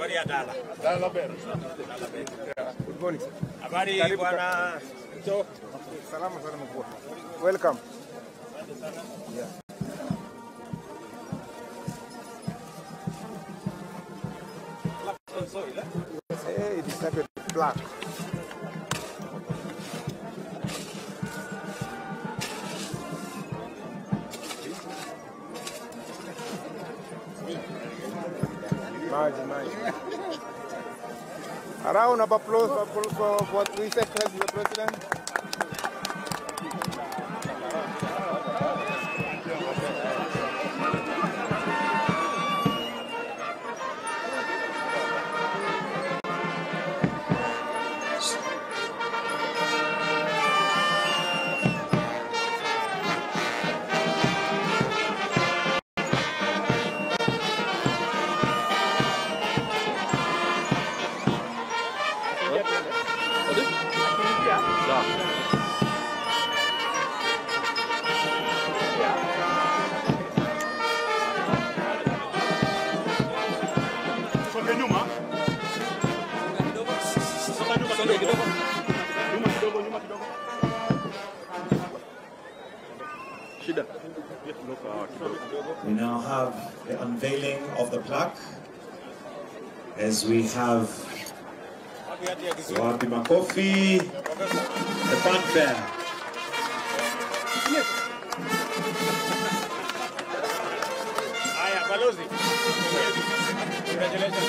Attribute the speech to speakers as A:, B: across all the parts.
A: Habari ya Dala.
B: Dala Bell.
C: Good morning. sir.
A: Habari
C: Karibu
A: bwana Jo.
C: Salama sana mkuu. Welcome. Yeah. Hey, it started black. Maji, maji. A round of applause for, for, for His Excellency the President.
B: Songe nyuma. Songa nyuma kidogo. Nyuma kidogo, nyuma kidogo. Shida.
D: We now have the unveiling of the plaque as we have
A: Wapi hati ya Kisumu?
D: wapi makofi, the fanfare.
A: Haya, balozi. Congratulations.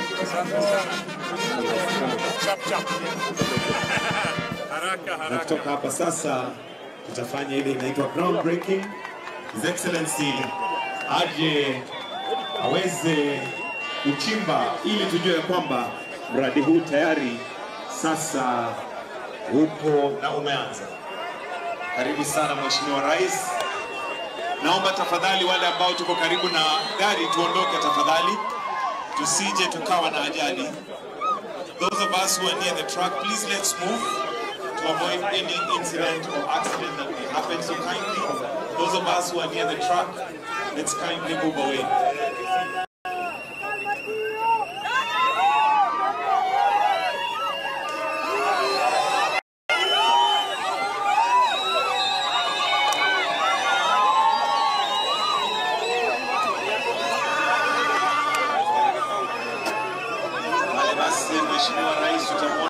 A: Chap chap. Haraka
D: Na
A: haraka.
D: kutoka hapa sasa tutafanya ile inaitwa groundbreaking. His Excellency aje aweze kuchimba ili tujue ya kwamba mradi huu tayari sasa upo na umeanza. Karibu sana Mheshimiwa Rais. Naomba tafadhali wale ambao tuko karibu na gari tuondoke tafadhali, tusije tukawa na ajali. Those of us who are near the truck, please let's move to avoid any incident or accident that may happen. So kindly, those of us who are near the truck, let's kindly move away.